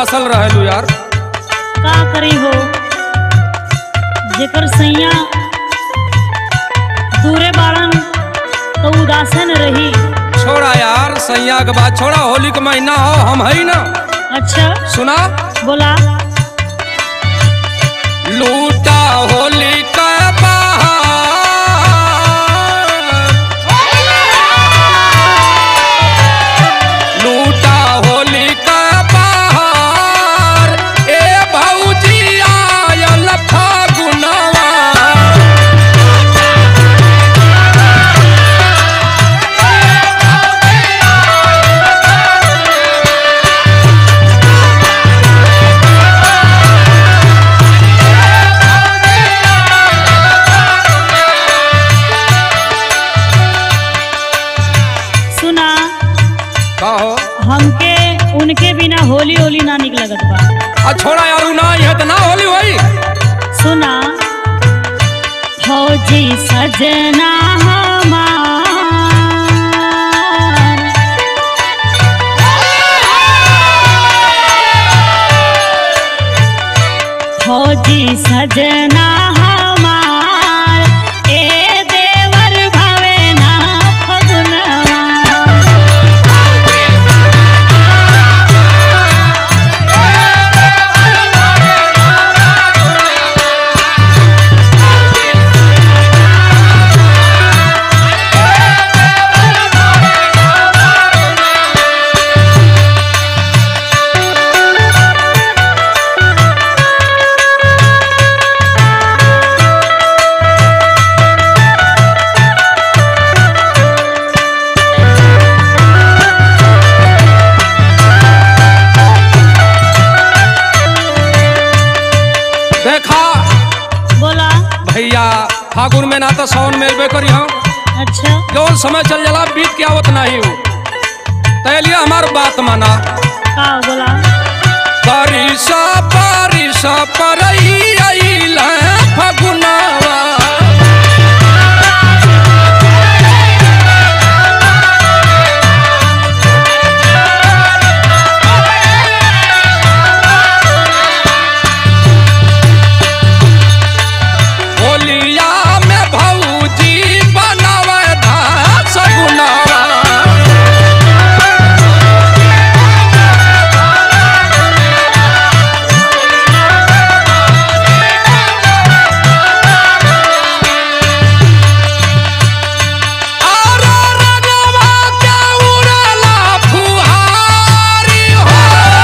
उदासल रहेलू यार का करी हो जेकर सैया दूरे बाड़न तो उदासन रही छोड़ा यार सैया के बाद छोड़ा होली के महीना हो हम है ना अच्छा सुना बोला लूटा होली का बहार लूटा होली का बहार ए भौजी आयल फागुनवा सुना कहो हमके उनके बिना होली होली ना निक लगत बा आ छोड़ा यार उ ना है तो ना होली होई सुना फौजी सजना हमार फौजी सजना हमार ए देवर भवे ना फगुनवा देखा बोला भैया फागुन में ना तो सावन में अबे करी हम अच्छा जौन समय चल जाला बीत के आवत नहीं हूँ तैलिए हमार बात माना का बोला बारिशा बारिशा परई आइल फगुनावा होलिया में भौजी बनावे धा सगुनावा आरा रंगवा के उड़ाला फुहारी हो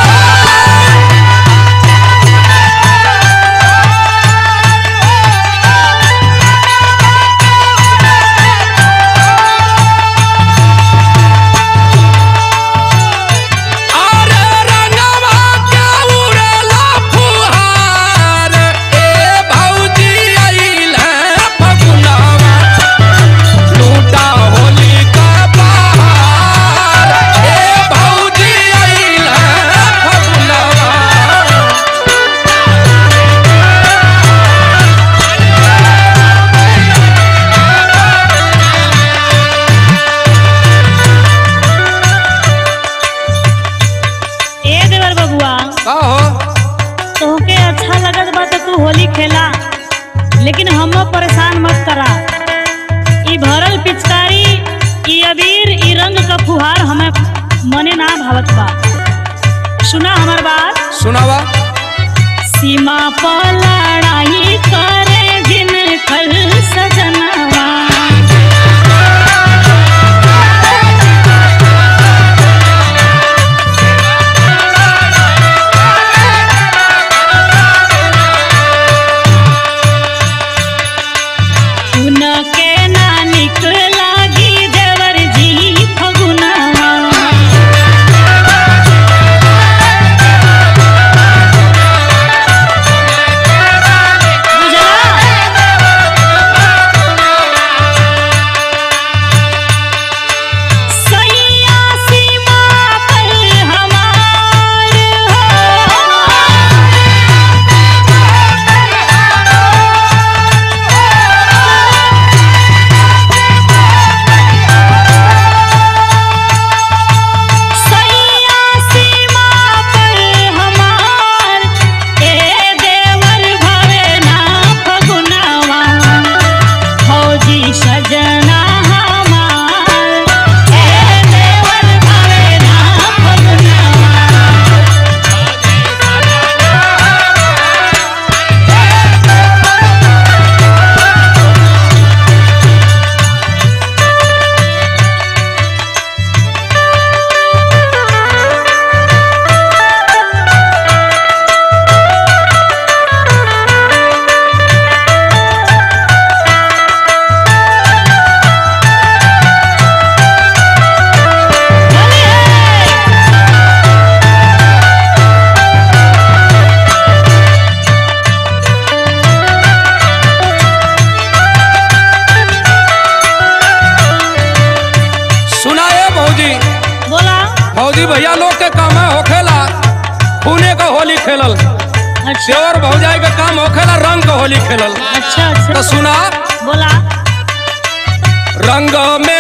आरे रंगवा के उड़ाला फुहार ए भौजी आइल फगुनावा लूटा होली का बहार ए भौजी आइल फगुनावा ए देवर बबुआ का हो तोहके अच्छा लगत बा तो तू होली खेला लेकिन हम परेशान मत करा ई भरल पिचकारी ई अबीर ई रंग का फुहार हमें मने ना भावत बा सुना हमार बात सुनावा सीमा पर लड़ाई करे जिन कल सजनवा उनके ना निक लागी देवर जी फगुनवा बुझला के काम होखेला खूने का होली खेलल अच्छा देवर भौजाई के काम होखेला रंग का होली खेलल अच्छा तो अच्छा सुना बोला रंग में